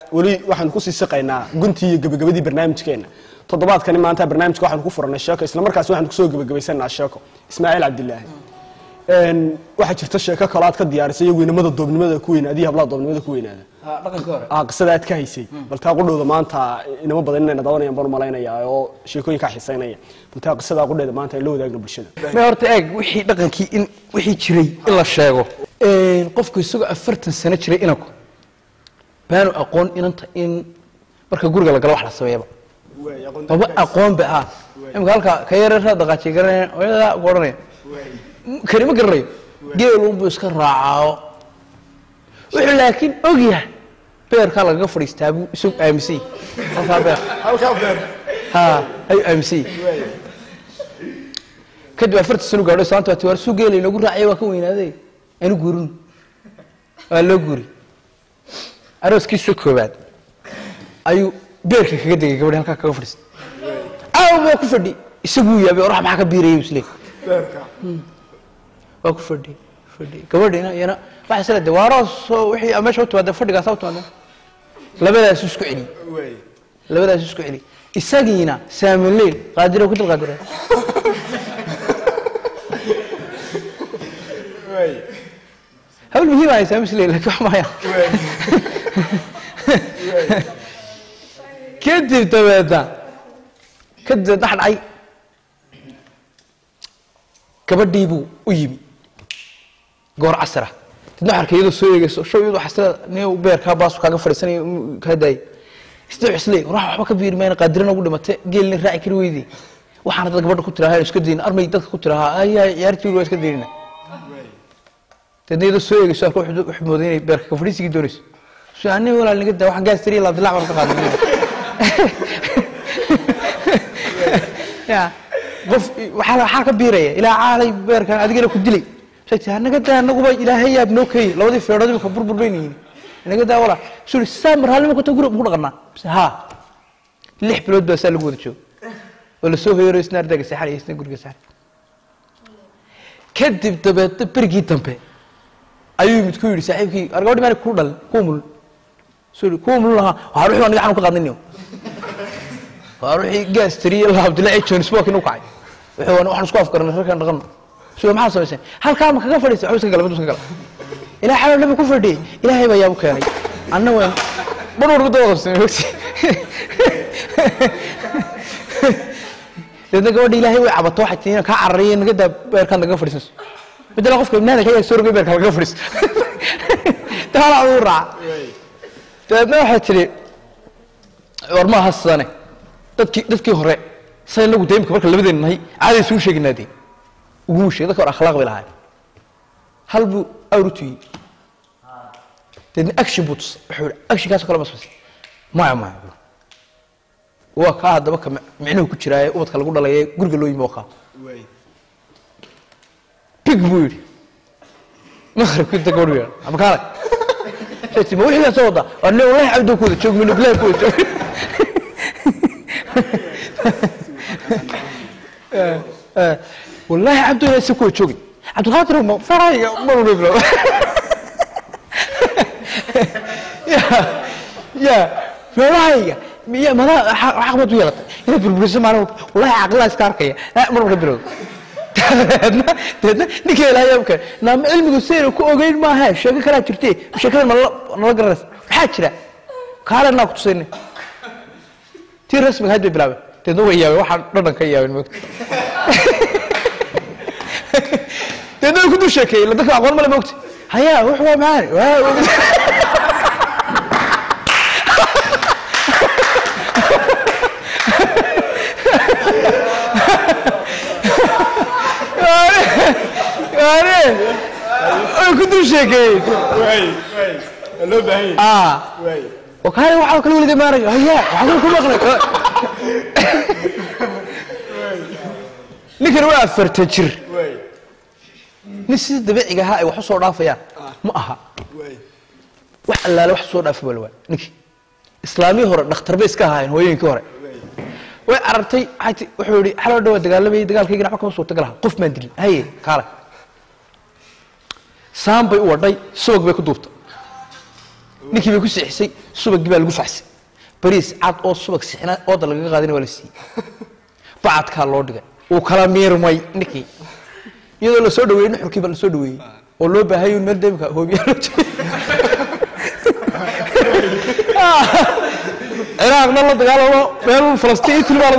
weli waxaanu kusii siqaynaa guntii iyo gebagabadii barnaamijkeena toddobaadkani maanta barnaamijka waxaanu ku furanay sheeko isla markaasi waxaanu kusoo gebagabaysanaa sheeko ismaaciil cabdilaahi Een, waxaa jirta sheeko kale aad ka diyaarisay iyagu inamada doobnimada ku weynaada iyo hablaha doobnimada ku weynaada dhaqankii hore ah qisada aad ka haysay bal taa qudhowda maanta inamo badan inayna dawanayaan baan u malaynayaa oo sheekooyinkaa xiisaynaya bal taa qisada qudheeda maanta ay la wadaagno bulshada ma horta eeg wixii dhaqankii in wixii jiray in la sheego qofku isagoo afartan sano jiray inanku baanu aqoon inanta in marka guriga la galo wax la sameeyaba maba aqoon ba ah imika halka ka yareeraa dhaqaajiy garanaya hooyadaa ku odhanaya kani ma garanayo geelunbuu iska raacaayo wuxuu laakiin og yahay beerkaa lagaga fadhiistaa buu isagu aaminsan yahay halkaa beer ha ayuu aaminsan yahay kadib afarta sano gaadho islaanta waa tiwaar suu geela inagu raacaya waa ka weynaaday anu guurin waa loo guuri arooskiisa koobaad ayuu beerka kaga degay gabadhi halkaa kaga fadhiistay caawa waa ku fadhi isaguu yaabay orax maxaa ka biirayay isle waa ku fadhi fadhi gabadhina iyana waxaa isla de waaroo wixii aa meesha u timaada fadhigaasa u timaada labadaas isku celi labadaas isku celi isagiina saamileyl qaadiro ku dil qaadira hawl muhiim ahay saamisleyl laakiin wax maya kadib dabeedna kadib dabeed dhax dhacay gabadhii buu u yimi goor casara dadna waxaa arkay iyadoo soo eegayso show iyadoo xasrada nin beerkaa baasu kaaga fadhiisanaya kaa daayay isda xisle warax waxba ka biiri mayna qaadirana ugu dhimate geelna raaci kari weydi waxaana dad gabadha ku tirahaa iska dayin armay dadka ku tirahaa ayaa ciyaartii waa iska daynina dadna iyadoo soo eegayso arka wuxuu mooday inay beerka ka fadhiisigii doonayso so ani walaal naga daa waxaan gaas tiriya laabdilac baan ka qaadanay ya qof waxaa waxaa ka biiraya ilaa caalay beerkan adigana ku dilay sheegtay anaga daa anaguba ilaahay yaab noo keeyey labadii feedhood imika burbur bayn yihiin anaga daa walaa suri saa marhaalnimo kota guri ku dhaqanaa bise haa lix bilood baa saa lagu wada joogo oo lasoo hoyaro isna ardayga seexan iyo isna guriga seexan kadib dabeedna berigii dambe ayuu mid ku yidhi saaxiibkii ar gabadhi maana kuu dhalin kuu mulin suri kuu mulin lahaa waxaa ruuxii aniga xanu ka qaadnay waa ruuxii gaas tiriye laabdilaaci jones walk inuu kacay wuxuu waxaan isku afgaranay rarkan dhaqan sida maxaa samaysay halkaa ma kaga fadhiisay waxba iska gala mid iska gala ilaa xalal nabi ku fadhiyey ilaahay baa yaabu keenay anna waan bar warba daba qabsanay ogti deedna gabadha ilaahay way cabato waxay tii kaa cararaya naga daa beerkaan nagaga fadhiisanayso midala qofka ibnaada ka soo rogay beerka lagaga fadhiiso taala uu raaca dabeedna waxay tidhi war maaha sidane dadkii dadkii hore sa inagu de imika marka labadeena nahay caadi isugu sheeginaa dee uguma sheeg dadka hore akhlaaq bay lahaay hal buu awr u tuyey deedna action buu tusay wuxuu yihi actionkaasoo kale ma samaysay maya maya waa kaa haddaba ka micnuhu ku jiraaye ubadka lagu dhalaye guriga loo yimi waa kaa big buu yidhi maqribkii da gabadhu yeedha ama kaalay ma wixii baa soo wadaa waa ne wallahi cabdo ku wada joog minu bilahi ku wada joog والله عبدو يا سكو تشوقي عبد القادر ما فراي مروا بلا يا يا فراي يا ما عقبت ويلت يا بالبرس ما والله عقلها اسكاركيا لا مروا بلا تدنا نكي لا يمكن نام علمي سير ku ogeyn ma aha sheeko kala jirtay sheekada nala garas waxa jira kaala na ku tusayna tii rasmiga hadda bilaabay deedna way yaabeen waxaan dhadhan ka yaabeen moogta deedna way ku dul sheekeeyey dadka aqoon male moogta hayaa wax waa maani way ku dul sheekeeyey وكان وحاول كل ولد ما رجع هيا وحاول كل مقلق ninkan waa afarta jir nin sida dabiiciga ahaa ay wax usoo dhaafayaan ma aha wax allaale wax soo dhaafa balwaa ninkii islaamii hore dhakhtar bay iska ahaayeen hooyooyinkii hore way carartay wuxuu yihi xaloo dhawaa dagaalamayay dagaalkaygina waxba kama suurtagal aha qof maan dilin haye kaale saan bay u wadhay subag bay ku duubtay ninkii bay ku sixisay subagii baa lagu faxsay bariis cad oo subag sixina ooda lagaga qaadina waa la siiyey bacadkaa loo dhigay uu kala miirmay ninkii iyadoo la soo dhaweeyey nuxurkii baa la soo dhaweeyey oo loo baahayay un meel deemka hoobiyaa loo jeeyay ciraaqna la dagaalamo meel falastiin iyo tilmaanadu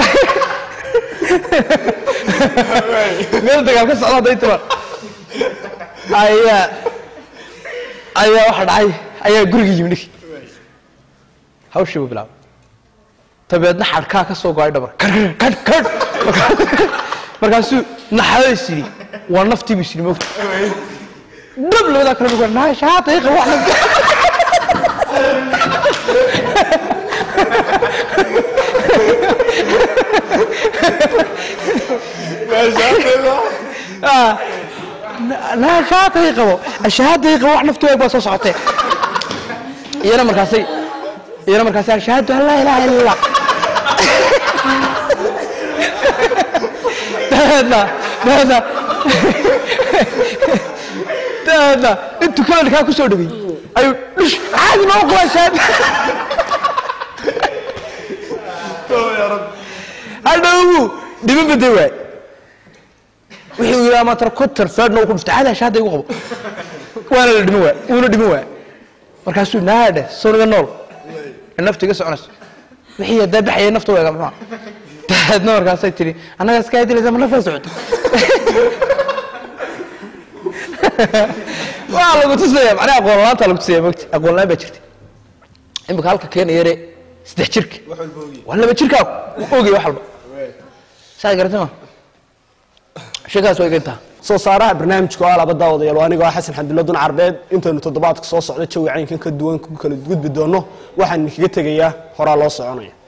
meel dagaal ka socda hadday timaan ayaa ayaa waxa dhacay ayaa guriga yimi ninkii hawshii buu bilaabay dabeedna xadhkaa ka soo go-ay dhabar kadh kadh kadh markaasuu naxadays yidhi waa naftii buu isiri moogta dhab labadaa kale dhuga naashaa daqiiqa wax la naashaatay qabo ashahaaday qabo wax naftu eeg baa soo socotee iyana markaasay iyana markaasay ashahadu an laa ilaaha illa allah dabeedna dabeedna dabeedna intuu kalalkaa ku soo dhawey ayuu dhush caadi ma u qabaa shahaada hadhowgu dhibo baday waay wixii uu yidhaha matar kutar feedhna uu ku dhuftay caadi ashaada igu qabo waana la dhimo waay uuna dhimo waay markaasuu naadhe soniga nool ee nafta iga soconayso wixii hadaa baxaya nafta weega muxua dabeedna markaasay tidhi annaga iska dilaysa ma nafaa socoto waa lagu tusaya macnaha aqoon la-aanta lagu tusaya mogti aqoon la-aan baa jirta imika halka keena yare saddex jirka waa laba jirkaaku uu ogay wax walba saad garatay ma sheekaas waa igantaa soo saaraha barnaamijka oo alaba daawadayaal waa anigoo ah xasan xamdulla dun carbeed intaynu toddobaadka soo socda jawi caynkan ka duwan ku kala gudbi doono waxaan idinkaga tegayaa horaa loo soconaya